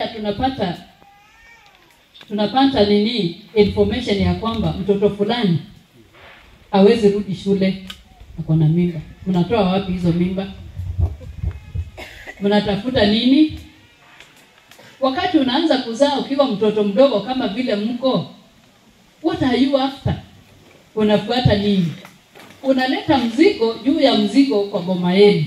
pia tunapata tunapata nini information ya kwamba mtoto fulani hawezi rudi shule ako na mimba. Mnatoa wapi hizo mimba? Mnatafuta nini? Wakati unaanza kuzaa ukiwa mtoto mdogo kama vile mko, what are you after? Unafuata nini? Unaleta mzigo juu ya mzigo kwa boma yenu,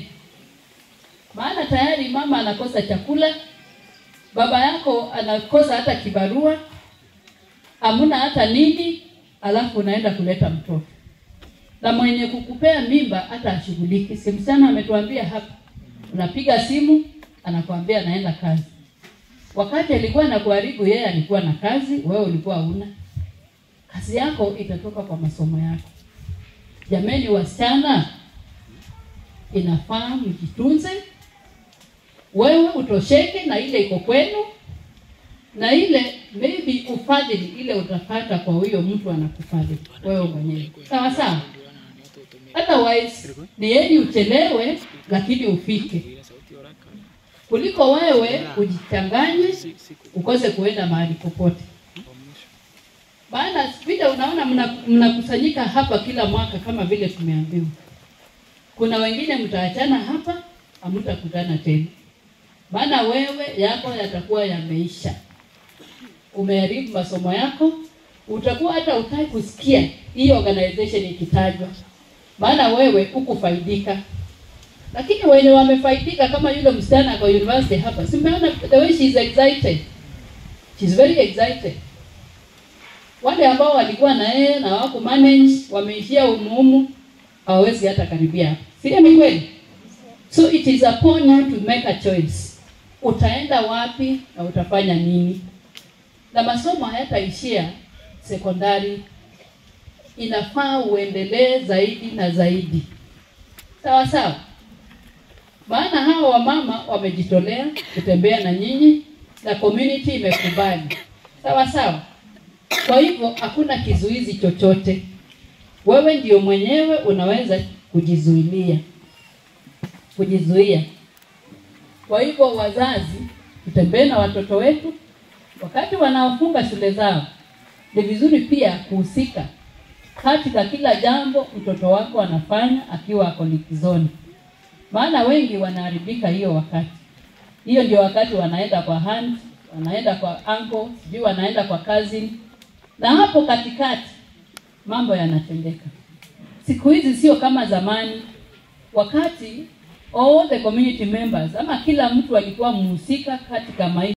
maana tayari mama anakosa chakula, baba yako anakosa hata kibarua, hamuna hata nini, alafu unaenda kuleta mtoto na mwenye kukupea mimba hata ashughuliki. Si msichana ametuambia hapa, unapiga simu anakuambia anaenda kazi. Wakati alikuwa anakuharibu yeye alikuwa na kazi, wewe ulikuwa huna kazi. Yako itatoka kwa masomo yako. Jameni wasichana, inafaa mjitunze, wewe utosheke na ile iko kwenu, na ile maybe ufadhili ile utapata kwa huyo mtu anakufadhili wewe mwenyewe, sawa sawa. Otherwise ni heri uchelewe lakini ufike, kuliko wewe ujichanganye ukose kuenda mahali popote. Maana vile unaona mna- mnakusanyika hapa kila mwaka kama vile tumeambiwa, kuna wengine mtaachana hapa, hamtakutana tena, maana wewe yako yatakuwa yameisha umeharibu masomo yako, utakuwa hata utaki kusikia hii organization ikitajwa, maana wewe hukufaidika. Lakini wenye wamefaidika kama yule msichana kwa university hapa, si umeona the way she is excited, she is very excited. Wale ambao walikuwa na yeye na wako manage wameishia umuhumu, hawawezi hata karibia hapa, si ni kweli? So it is upon you to make a choice, utaenda wapi na utafanya nini na masomo hayataishia sekondari, inafaa uendelee zaidi na zaidi, sawa sawa. Maana hawa wamama wamejitolea kutembea na nyinyi na community imekubali, sawa sawa. Kwa hivyo hakuna kizuizi chochote, wewe ndio mwenyewe unaweza kujizuilia, kujizuia. Kwa hivyo wazazi, tutembee na watoto wetu wakati wanaofunga shule zao, ni vizuri pia kuhusika katika kila jambo mtoto wako anafanya akiwa ako likizoni, maana wengi wanaharibika hiyo wakati. Hiyo ndio wakati wanaenda kwa aunt, wanaenda kwa uncle, sijui wanaenda kwa cousin, na hapo katikati mambo yanatendeka. Siku hizi sio kama zamani, wakati all the community members ama kila mtu alikuwa mhusika katika maisha